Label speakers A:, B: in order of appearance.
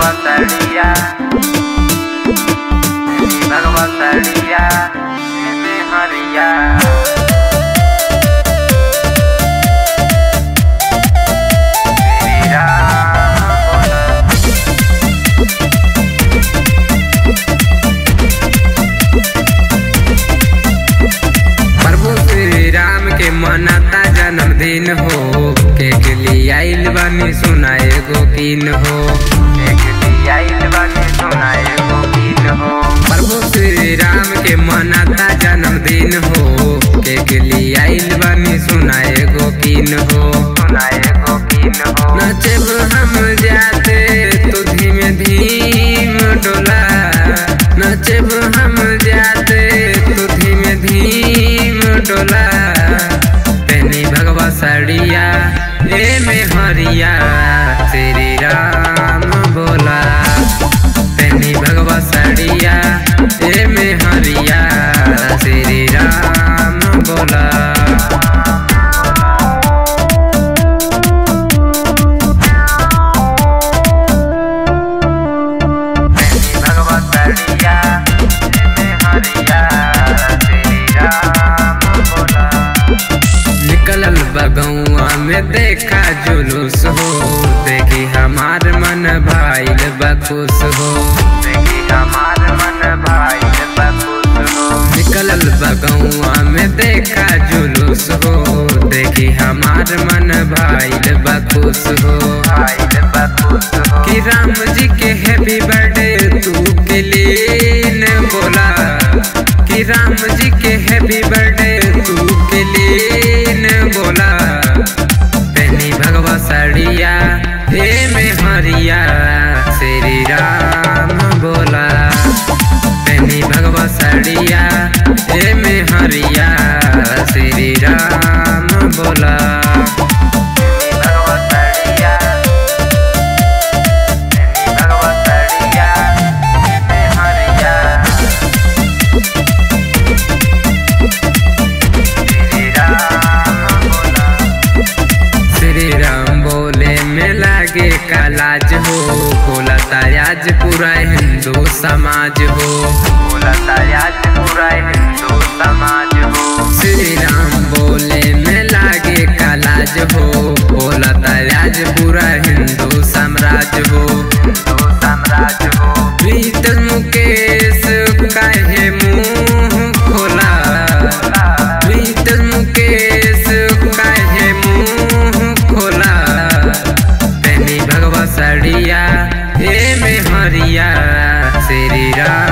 A: भगवतरिया भगवतरिया में हरिया श्री राम बोल प्रभु श्री राम के मनाता जन्मदिन हो केक लिए आइल बानी सुनाए गो कीन हो केक लिए आइल बानी सुनाए गो कीन हो प्रभु श्री राम के मनाता जन्मदिन हो केक लिए आइल बानी सुनाए गो कीन हो सुनाए गो कीन हो नचब हम जाते तो धीमे धीम डोला नचब हम जाते तो धीमे धीम डोला पेनी भगवा साड़िया ए में हरिया श्री राम बोला पेनी भगवा साड़िया ए में हरिया श्री राम बोला भगवतरिया हरिया श्री राम बोला निकलल बगौआ में देखा जुलूस हो देखी हमार मन भाईल बखुश हो देखी हमार मन भाईल बखुश हो निकलल बगौआ में देखा जुलूस हो देखी हमार मन भाईल बखुश हो भाईल बखुश हो कि राम जी के हैप्पी बर्थडे तू के लिए न बोला कि राम जी के हैप्पी बर्थडे तू के लिए न बोला पेनी भगवा साड़िया हे में हरिया श्री राम बोला पेनी भगवा साड़िया हे में हरिया श्री राम बोला भगवा साड़िया भगवा साड़िया में हरिया श्री राम बोला श्री राम बोले में लागे कालाज हो बोला तायाज पूरा हिंदू समाज हो बोला तायाज पूरा हिंदू समाज हो श्री राम बोले में लागे कालाज हो बोला तायाज पूरा हिंदू साम्राज्य हो हिंदू साम्राज्य हो प्रीत मुकेश काहे मुंह खोला प्रीत मुकेश काहे मुंह खोला पेनी भगवा साड़िया हे में हरिया श्री राम